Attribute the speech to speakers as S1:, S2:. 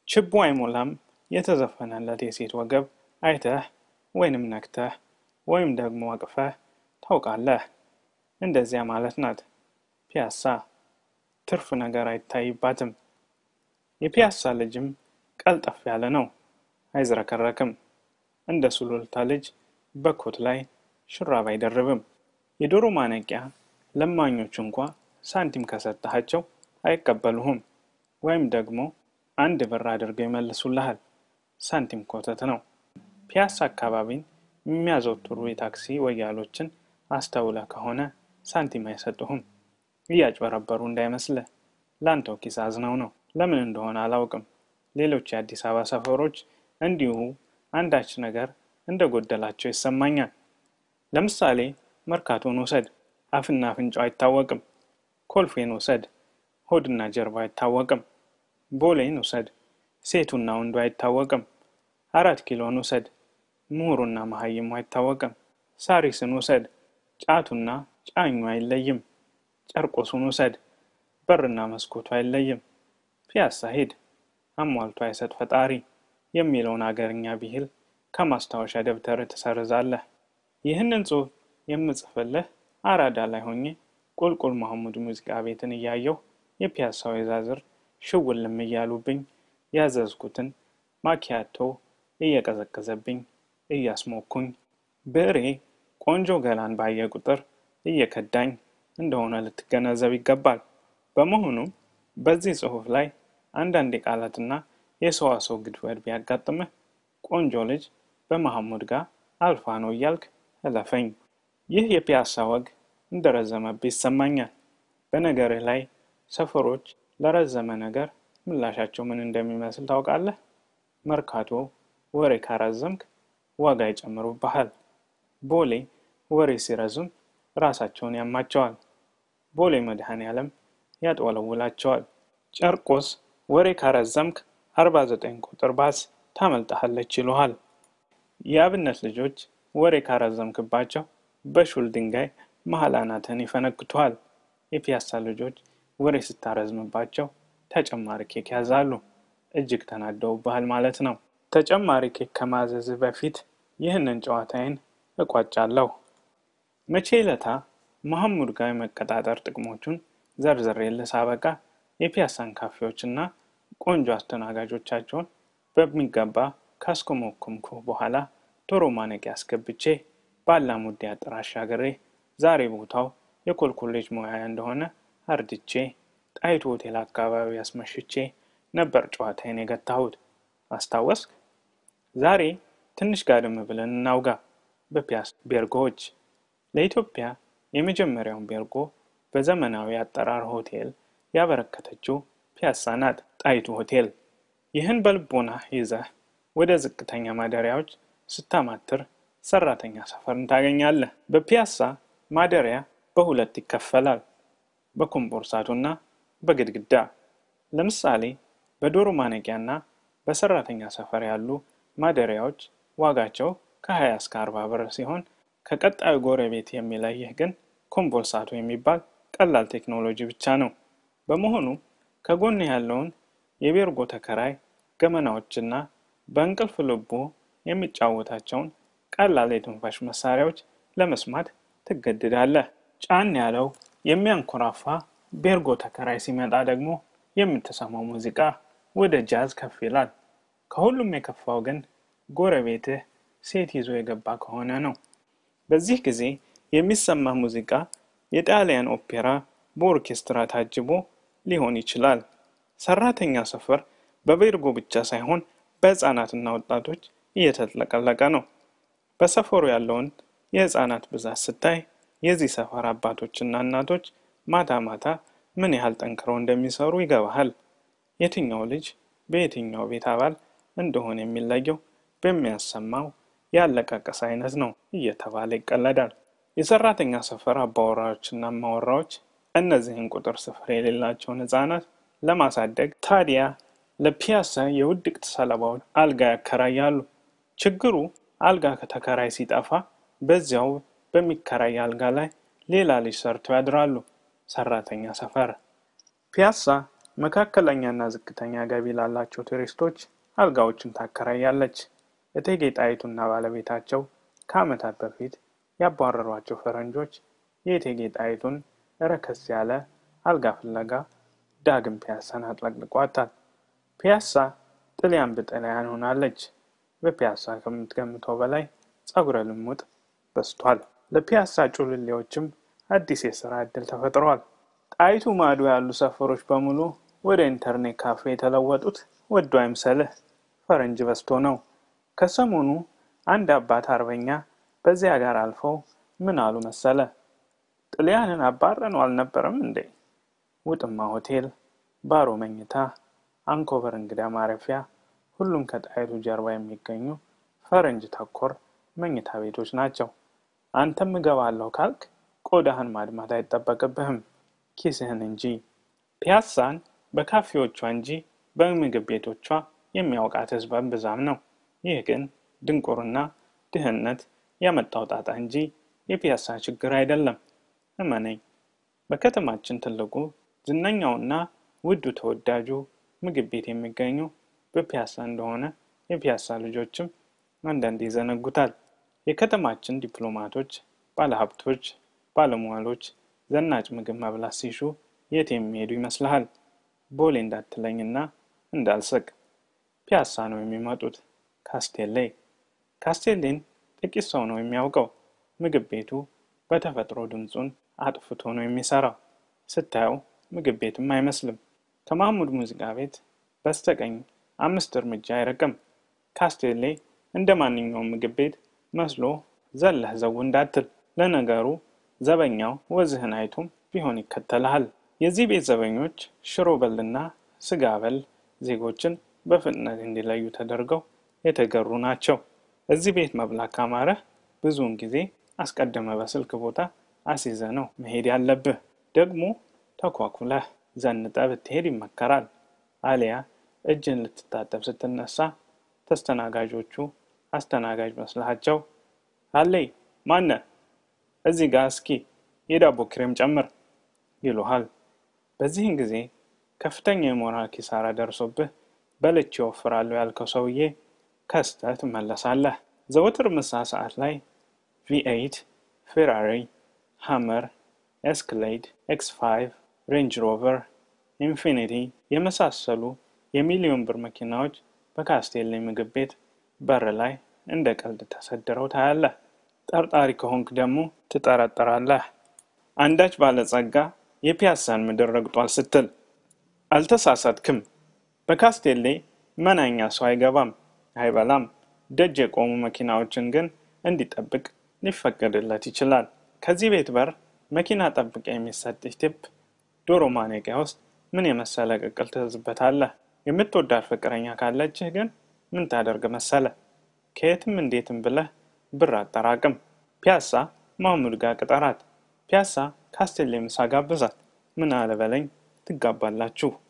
S1: ችቦ አይሞላም የተዘፈነለት የሴት ወገብ አይተህ ወይንም ነክተህ ወይም ደግሞ አቅፈህ ታውቃለህ። እንደዚያ ማለት ናት ፒያሳ። ትርፍ ነገር አይታይባትም። የፒያሳ ልጅም ቀልጠፍ ያለ ነው፣ አይዝረከረክም። እንደ ሱሉልታ ልጅ በኮት ላይ ሹራብ አይደርብም። የዶሮ ማነቂያ ለማኞች እንኳ ሳንቲም ከሰጠሃቸው አይቀበሉህም፣ ወይም ደግሞ አንድ ብር አድርገው ይመልሱልሃል። ሳንቲም ኮተት ነው። ፒያሳ አካባቢን የሚያዘወትሩ የታክሲ ወያሎችን አስተውለ ከሆነ ሳንቲም አይሰጡህም። እያጭበረበሩ እንዳይመስልህ፣ ላንተው ኪስ አዝነው ነው። ለምን እንደሆነ አላውቅም። ሌሎች የአዲስ አበባ ሰፈሮች እንዲሁ አንዳች ነገር እንደጎደላቸው ይሰማኛል። ለምሳሌ መርካቶን ውሰድ፣ አፍና አፍንጫው አይታወቅም። ኮልፌን ውሰድ፣ ሆድና ጀርባ አይታወቅም። ቦሌን ውሰድ፣ ሴቱና ወንዱ አይታወቅም። አራት ኪሎን ውሰድ፣ ምሁሩና መሀይሙ አይታወቅም። ሳሪስን ውሰድ፣ ጫቱና ጫኙ አይለይም። ጨርቆሱን ውሰድ፣ በርና መስኮቱ አይለይም። ፒያሳ ሂድ፣ አሟልቶ አይሰጥ ፈጣሪ የሚለውን አገርኛ ብሂል ከማስታወሻ ደብተር ትሰርዛለህ። ይህንን ጽሑፍ የምጽፍልህ አራዳ ላይ ሆኜ ቁልቁል መሐሙድ ሙዚቃ ቤትን እያየሁ የፒያሳ ወይዛዝር ሽውልም እያሉብኝ ያዘዝኩትን ማኪያቶ እየቀዘቀዘብኝ እያስሞኩኝ ብዕሬ ቆንጆ ገላን ባየ ቁጥር እየከዳኝ እንደሆነ ልትገነዘብ ይገባል። በመሆኑም በዚህ ጽሑፍ ላይ አንዳንድ የቃላትና የሰዋሰው ግድፈት ቢያጋጥምህ ቆንጆ ልጅ በመሐሙድ ጋር አልፋ ነው እያልክ እለፈኝ። ይህ የፒያሳ ወግ እንደረዘመብህ ይሰማኛል። በነገርህ ላይ ሰፈሮች ለረዘመ ነገር ምላሻቸው ምን እንደሚመስል ታውቃለህ? መርካቶ ወሬ ካረዘምክ ዋጋ ይጨምሩብሃል። ቦሌ ወሬ ሲረዝም ራሳቸውን ያማቸዋል። ቦሌ መድኃኔ ዓለም ያጥወለውላቸዋል። ጨርቆስ ወሬ ካረዘምክ አርባ ዘጠኝ ቁጥር ባስ ታመልጠሃለች ይሉሃል። የአብነት ልጆች ወሬ ካረዘምክባቸው በሹል ድንጋይ መሀል አናትህን ይፈነክቱሃል። የፒያሳ ልጆች ወሬ ስታረዝምባቸው ተጨማሪ ኬክ ያዛሉ። እጅግ ተናደውብሃል ማለት ነው። ተጨማሪ ኬክ ከማዘዝህ በፊት ይህንን ጨዋታዬን እቋጫለሁ። መቼ ለታ መሐሙድ ጋር የመቀጣጠር ጥቅሞቹን ዘርዝሬልህ ሳበቃ የፒያሳን ካፌዎች እና ቆንጆ አስተናጋጆቻቸውን በሚገባ ካስኮመኮምኩ በኋላ ዶሮ ማነቂያ አስገብቼ ባላሙዲ አጥር አሻግሬ ዛሬ ቦታው የኮልኮሌጅ ሙያ እንደሆነ አርድቼ ጣይቱ ሆቴል አካባቢ አስመሽቼ ነበር ጨዋታዬን የገታሁት። አስታወስክ? ዛሬ ትንሽ ጋድም ብለን እናውጋ በፒያሳ ቤርጎዎች። ለኢትዮጵያ የመጀመሪያውን ቤርጎ በዘመናዊ አጠራር ሆቴል ያበረከተችው ፒያሳ ናት፣ ጣይቱ ሆቴል። ይህን በልቦና ይዘህ ወደ ዝቅተኛ ማደሪያዎች ስታማትር ሰራተኛ ሰፈርን ታገኛለህ። በፒያሳ ማደሪያ በሁለት ይከፈላል፣ በኮምቦርሳቱና በግድግዳ። ለምሳሌ በዶሮ ማነቂያና በሰራተኛ ሰፈር ያሉ ማደሪያዎች ዋጋቸው ከ20 እስከ 40 ብር ሲሆን ከቀጣዩ ጎረቤት የሚለይህ ግን ኮምቦርሳቱ የሚባል ቀላል ቴክኖሎጂ ብቻ ነው። በመሆኑ ከጎን ያለውን የቤርጎ ተከራይ ገመናዎችና በእንቅልፍ ልቡ የሚጫወታቸውን ቀላል የትንፋሽ መሳሪያዎች ለመስማት ትገድዳለህ። ጫን ያለው የሚያንኮራፋ ቤርጎ ተከራይ ሲመጣ ደግሞ የምትሰማው ሙዚቃ ወደ ጃዝ ከፍ ይላል። ከሁሉም የከፋው ግን ጎረቤትህ ሴት ይዞ የገባ ከሆነ ነው። በዚህ ጊዜ የሚሰማ ሙዚቃ የጣሊያን ኦፔራ በኦርኬስትራ ታጅቦ ሊሆን ይችላል። ሰራተኛ ሰፈር በቤርጎ ብቻ ሳይሆን በህፃናትና ወጣቶች እየተጥለቀለቀ ነው። በሰፈሩ ያለውን የህፃናት ብዛት ስታይ የዚህ ሰፈር አባቶችና እናቶች ማታ ማታ ምን ያህል ጠንክረው እንደሚሰሩ ይገባሃል። የትኛው ልጅ በየትኛው ቤት አባል እንደሆነ የሚለየው በሚያሰማው ያለቃቀስ አይነት ነው እየተባለ ይቀለዳል። የሰራተኛ ሰፈር አባወራዎችና ማወራዎች እነዚህን ቁጥር ስፍር የሌላቸውን ህፃናት ለማሳደግ ታዲያ ለፒያሳ የውድቅት ሰለባዎች አልጋ ያከራያሉ። ችግሩ አልጋ ከተከራይ ሲጠፋ በዚያው በሚከራይ አልጋ ላይ ሌላ ልጅ ሰርተው ያድራሉ። ሰራተኛ ሰፈር ፒያሳ መካከለኛና ዝቅተኛ ገቢ ላላቸው ቱሪስቶች አልጋዎችን ታከራያለች። እቴጌ ጣይቱና ባለቤታቸው ከዓመታት በፊት ያባረሯቸው ፈረንጆች የእቴጌ ጣይቱን ረከስ ያለ አልጋ ፍለጋ ዳግም ፒያሳን አጥለቅልቋታል። ፒያሳ ጥልያን ብጥልያን ሆናለች። በፒያሳ ከምትገምተው በላይ ጸጉረ ልሙጥ በስቷል። ለፒያሳ ጩልሌዎችም አዲስ የስራ ዕድል ተፈጥሯል። ጣይቱ ማዶ ያሉ ሰፈሮች በሙሉ ወደ ኢንተርኔት ካፌ የተለወጡት ወዶ አይምሰልህ ፈረንጅ በስቶ ነው። ከሰሞኑ አንድ አባት አርበኛ በዚያ ጋር አልፈው ምን አሉ መሰለ? ጥልያንን አባረነው አልነበረም እንዴ? ውጥማ ሆቴል፣ ባሮ መኝታ፣ አንኮበር እንግዳ ማረፊያ፣ ሁሉም ከጣይቱ ጀርባ የሚገኙ ፈረንጅ ተኮር መኝታ ቤቶች ናቸው። አንተም እገባለሁ ካልክ ቆዳህን ማድማት አይጠበቅብህም፣ ኪስህን እንጂ። ፒያሳን በካፌዎቿ እንጂ በምግብ ቤቶቿ የሚያውቃት ህዝብ ብዛም ነው። ይህ ግን ድንቁርና፣ ድህነት ያመጣው ጣጣ እንጂ የፒያሳ ችግር አይደለም። እመነኝ፣ በከተማችን ትልቁ ዝነኛውና ውዱ ተወዳጁ ምግብ ቤት የሚገኙ በፒያሳ እንደሆነ የፒያሳ ልጆችም አንዳንድ ይዘነጉታል። የከተማችን ዲፕሎማቶች፣ ባለሀብቶች፣ ባለሟሎች ዘናጭ ምግብ መብላት ሲሹ የት የሚሄዱ ይመስልሃል? ቦሌ እንዳትለኝና እንዳልስቅ ፒያሳ ነው የሚመጡት። ካስቴሌ ካስቴሌን ጥቂት ሰው ነው የሚያውቀው። ምግብ ቤቱ በተፈጥሮ ድምፁን አጥፍቶ ነው የሚሰራው። ስታየው ምግብ ቤትም አይመስልም። ከማህሙድ ሙዚቃ ቤት በስተቀኝ አምስት እርምጃ አይርቅም። ካስቴሌ እንደ ማንኛውም ምግብ ቤት መስሎ ዘለህ ዘው እንዳትል። ለነገሩ ዘበኛው ወዝህን አይቶም ቢሆን ይከተልሃል። የዚህ ቤት ዘበኞች ሽሮ በልና ስጋ በል ዜጎችን በፍጥነት እንዲለዩ ተደርገው የተገሩ ናቸው። እዚህ ቤት መብላት ካማረህ ብዙውን ጊዜ አስቀድመ በስልክ ቦታ አስይዘ ነው መሄድ ያለብህ። ደግሞ ተኳኩለህ ዘንጠ ብትሄድ ይመከራል። አሊያ እጅን ልትታጠብ ስትነሳ ተስተናጋጆቹ አስተናጋጅ መስላቸው አለይ ማነ እዚህ ጋር እስኪ የዳቦ ክሬም ጨምር ይሉሃል። በዚህን ጊዜ ከፍተኛ የሞራል ኪሳራ ደርሶብህ በልቼ ወፍራለሁ ያልከው ሰውዬ ከስተህ ትመለሳለህ። ዘወትር ምሳ ሰዓት ላይ ቪኤይት፣ ፌራሪ፣ ሃመር፣ ኤስክሌድ፣ ኤክስ5፣ ሬንጅ ሮቨር፣ ኢንፊኒቲ የመሳሰሉ የሚሊዮን ብር መኪናዎች በካስቴሌ ምግብ ቤት በር ላይ እንደ ቀልድ ተሰድረው ታያለህ። ጠርጣሪ ከሆንክ ደግሞ ትጠረጥራለህ። አንዳች ባለጸጋ የፒያሳን ምድር ረግጧል ስትል አልተሳሳትክም። በካስቴሌ መናኛ ሰው አይገባም፣ አይበላም። ደጅ የቆሙ መኪናዎችን ግን እንዲጠብቅ ሊፈቀድለት ይችላል። ከዚህ ቤት በር መኪና ጠብቅ የሚሰጥህ ቲፕ ዶሮ ማነቂያ ውስጥ ምን የመሰለ ቅቅል ትዝበታለህ። የምትወዳት ፍቅረኛ ካለችህ ግን ምን ታደርግ መሰለ? ከየትም እንዴትም ብለህ ብር አጠራቅም። ፒያሳ ማሙድ ጋር ቅጠራት። ፒያሳ ካስቴሌ ምሳ ጋብዛት። ምን አለበለኝ ትጋባላችሁ።